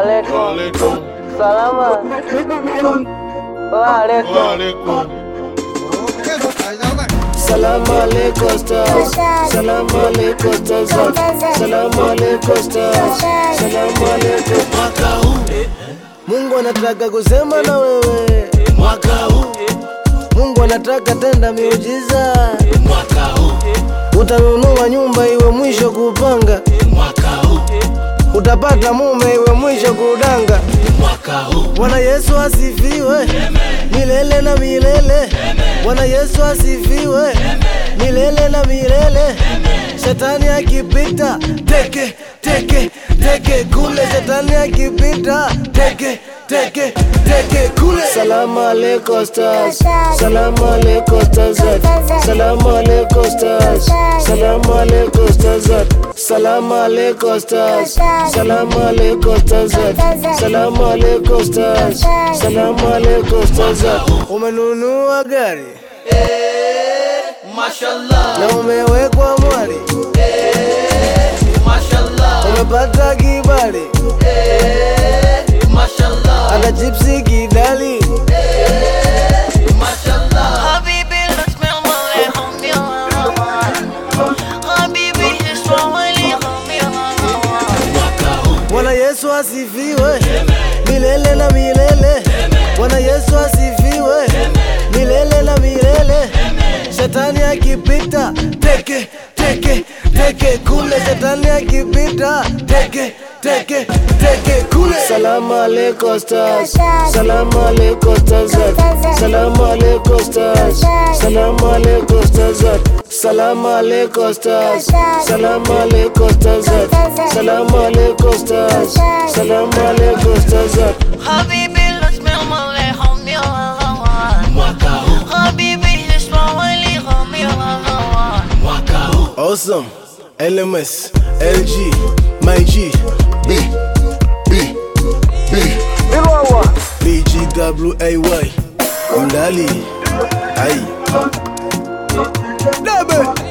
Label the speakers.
Speaker 1: Waalaikum. Salama. Waalaikum.
Speaker 2: Salamu alaikum stars. Salamu alaikum stars. Salamu alaikum stars. Salamu alaikum. Mwaka huu Mungu anataka kusema na wewe. Mwaka huu Mungu anataka tenda miujiza. Mwaka huu utanunua nyumba iwe mwisho kupanga. Mwaka huu utapata mume iwe mwisho kudanga. Mwaka huu Bwana Yesu asifiwe milele na milele. Bwana Yesu asifiwe milele na milele. Shetani akipita teke teke teke kule, shetani akipita teke teke teke kule. Salamu alaikum stars, salamu alaikum stars, salamu alaikum stars, salamu alaikum stars, salamu alaikum stars, salamu alaikum stars, salamu alaikum stars, salamu alaikum stars. Umenunua gari
Speaker 3: Mashallah,
Speaker 2: na umewekwa mwari,
Speaker 3: mashallah,
Speaker 2: umepata kibali
Speaker 3: mashallah,
Speaker 2: hata chipsi kidali.
Speaker 3: mashallah.
Speaker 4: حبيبي لا تسمع عليهم يا حبيبي اسمع عليهم يا
Speaker 2: Bwana Yesu asifiwe milele na milele. Bwana Yesu asifiwe milele na milele. Shetani akipita teke teke teke kule, shetani akipita teke teke teke kule. Salamu alaikum stars, salamu alaikum stars, salamu alaikum stars, salamu alaikum stars, salamu alaikum stars, salamu alaikum stars, salamu alaikum stars, salamu alaikum stars.
Speaker 4: حبيبي لا تسمع عليهم يا حبيبي اسمع عليهم يا
Speaker 2: Awesome, LMS, LG, my G, B, B, B, BGWAY, Mdali, ay. Debe.